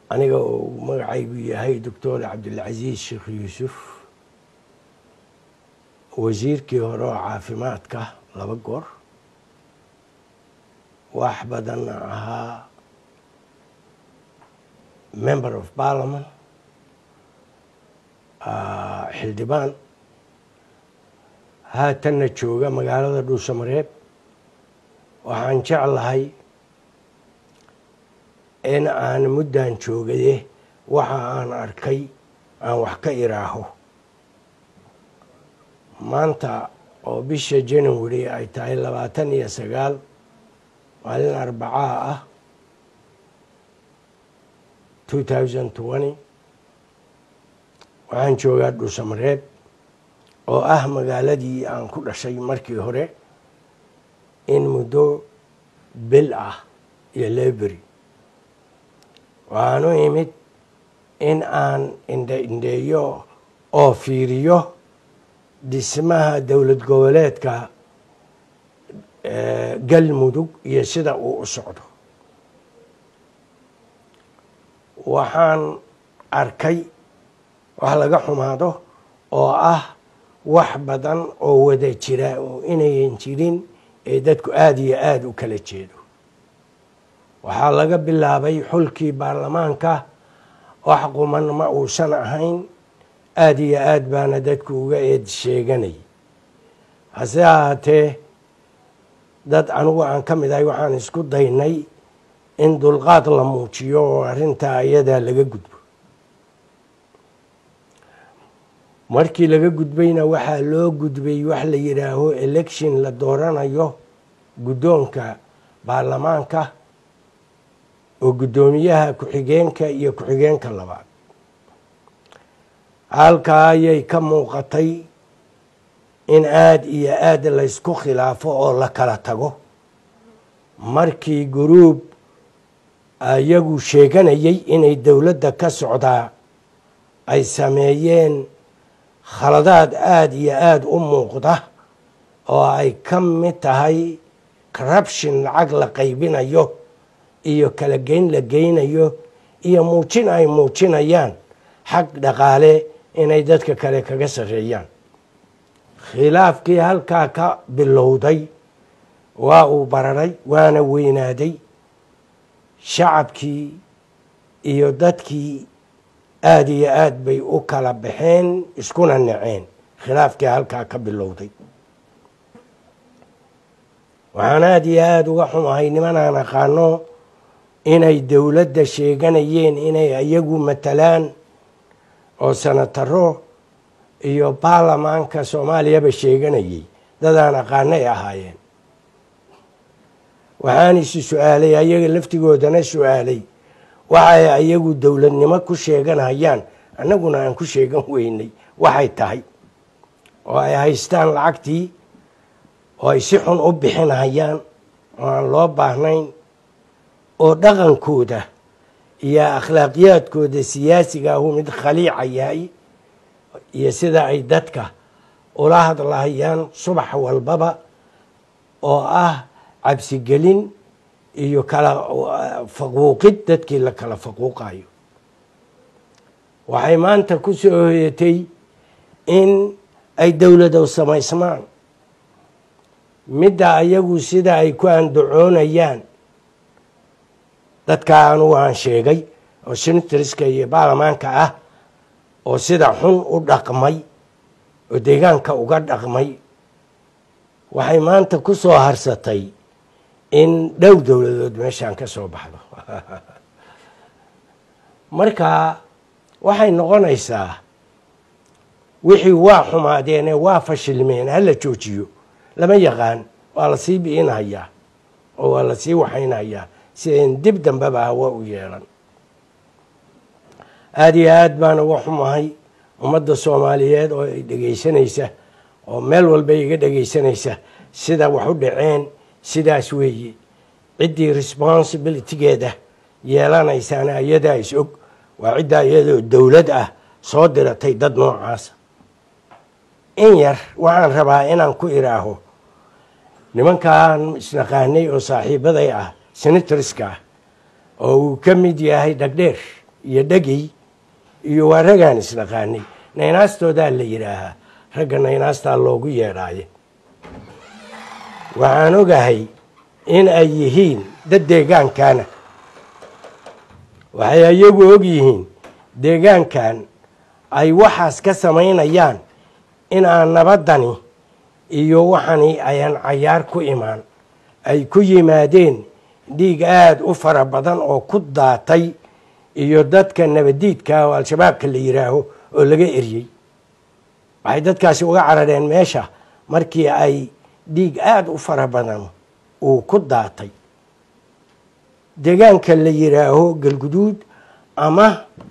aniga uu magacaygu yahay doctor cabdilcasiis sheekh yuusuf wasiirkii hore oo caafimaadka laba goor wax badanna ahaa member of parliament xildhibaan haatanna jooga magaalada dhuusamareeb waxaan jeclahay in aan muddan joogaye waxa aan arkay aan wax ka iraaho maanta oo bisha january ay tahay labaatan iyo sagaal maalin arbacaa ah two thousand twenty waxaan joogaa dhuusamareeb oo ah magaaladii aan ku dhashay markii hore in muddo bil ah iyo leberi waxaan u imid in aan indhe indheeyo oo fiiriyo dhismaha dowlad goboleedka galmudug iyo sida uu u socdo waxaan arkay wax laga xumaado oo ah wax badan oo wada jira oo inayan jirin ee dadku aada iyo aada u kala jeedo waxaa laga bilaabay xulkii baarlamaanka wax quman ma uusan ahayn aada iyo aad baana dadku uga eed sheeganay hase ahaatee dad anigu aan ka mid ahay waxaan isku daynay in dulqaad la muujiyo oo arrintaa iyadaa laga gudbo markii laga gudbayna waxaa loo gudbay wax la yidhaaho election la dooranayo guddoonka baarlamaanka oo guddoomiyaha ku-xigeenka iyo ku-xigeenka labaad halkaa ayay ka muuqatay in aada iyo aada laysku khilaafo oo la kala tago markii guruub iyagu sheeganayay inay dowladda ka socdaa ay sameeyeen khaladaad aada iyo aada u muuqda oo ay ka mid tahay corruption lacag la qaybinayo iyo kala geyn la geynayo iyo muujin ay muujinayaan xag dhaqaale inay dadka kale kaga sarreeyaan khilaafkii halkaa ka bilowday waa uu bararay waana weynaaday shacabkii iyo dadkii aada iyo aad bay u kala baxeen iskuna naceen khilaafkii halkaa ka bilowday waxaan aada iyo aada uga xumahay nimanaan aqaano inay dowladda sheeganayeen inay iyagu matalaan oo sanataro iyo baarlamaanka soomaaliyaba sheeganayay dadaan aqaanay ahaayeen waxaan isi su-aalay ayaga laftigoodana su-aalay waxay ayagu dowladnimo ku sheeganayaan annaguna aan ku sheegan weynay waxay tahay oo ay haystaan lacagtii oo ay si xun u bixinayaan oo aan loo baahnayn oo dhaqankooda iyo akhlaaqiyaadkooda siyaasiga ahu mid khaliica yahay iyo sida ay dadka ula hadlahayaan subax walbaba oo ah cabsigelin iyo kala faquuqid dadkii la kala faquuqayo waxay maanta ku soo hoyatay in ay dowladow samaysmaan midda ayagu sida ay ku andacoonayaan dadka anugu aan sheegay oo senatoriska iyo baarlamaanka ah oo sida xun u dhaqmay oo deegaanka uga dhaqmay waxay maanta ku soo harsatay in dhowr dowladood meeshaan ka soo baxdo marka waxay noqonaysaa wixii waa xumaadeene waa fashilmeen hala joojiyo lama yaqaan waa la sii bi'inhayaa oo waa la sii waxaynhayaa si ayn dib dambeba hawa u yeelan aada iyo aad baan uga xumahay ummadda soomaaliyeed oo ay dhegaysanaysa oo meel walba iga dhegaysanaysa sida wax u dhaceen sidaas weeye ciddii responsibilitygeeda yeelanaysaana iyadaa is og waa ciddaa iyadoo dowlad ah soo diratay dad noocaasa in yar waxaan rabaa inaan ku iraaho nimankaan isnaqaanay oo saaxiibaday ah senatoriska ah oo uu ka mid yahay dhagdheer iyo dhegey iyo waa raggaan isnaqaanay naynaastoodaa la yidhaahaa ragga naynaastaa loogu yeedhaaye waxaan ogahay in ay yihiin dad deegaankana waxay iyagu og yihiin deegaankan ay waxaas ka samaynayaan in aan nabaddani iyo waxani ayaan cayaar ku imaan ay ku yimaadeen dhiig aada u fara badan oo ku daatay iyo dadka nabadiidka oo al-shabaabka la yidhaaho oo laga eryey waxay dadkaasi uga carareen meesha markii ay dhiig aada u fara badan uu ku daatay deegaanka la yidhaaho galguduud ama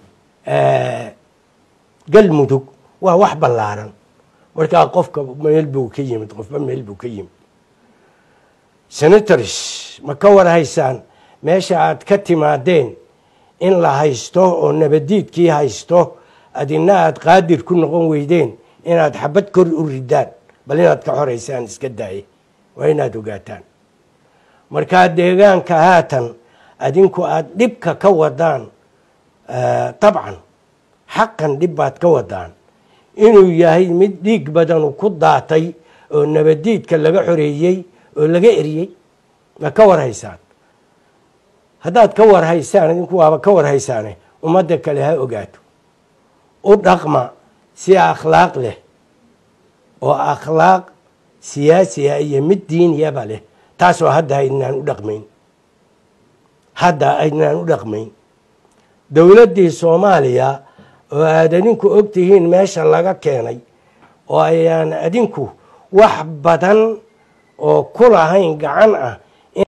galmudug waa wax ballaaran markaa qofka meel buu ka yimid qofba meel buu ka yimid senators ma ka war haysaan meesha aad ka timaadeen in la haysto oo nabadiidkii haysto adina aad qaadir ku noqon weydeen inaad xabad kor u ridaan bal inaad ka xoraysaan iska daaye waa inaad ogaataan markaa deegaanka haatan adinku aada dhibka ka wadaan dabcan xaqan dhib baad ka wadaan inuu yahay mid dhiig badanu ku daatay oo nabadiidka laga xoreeyey oo laga eriyey ma ka war haysaan haddaad ka war haysaan idinku waaba ka war haysaane ummadda kale ha ogaato u dhaqma si akhlaaq leh oo akhlaaq siyaasiya iyo mid diiniyaba leh taasoo hadda aydnaan u dhaqmayn hadda aydnaan u dhaqmayn dowladdii soomaaliya oo aad adinku og tihiin meesha laga keenay oo ayaan adinku wax badan oo ku lahayn gacan ah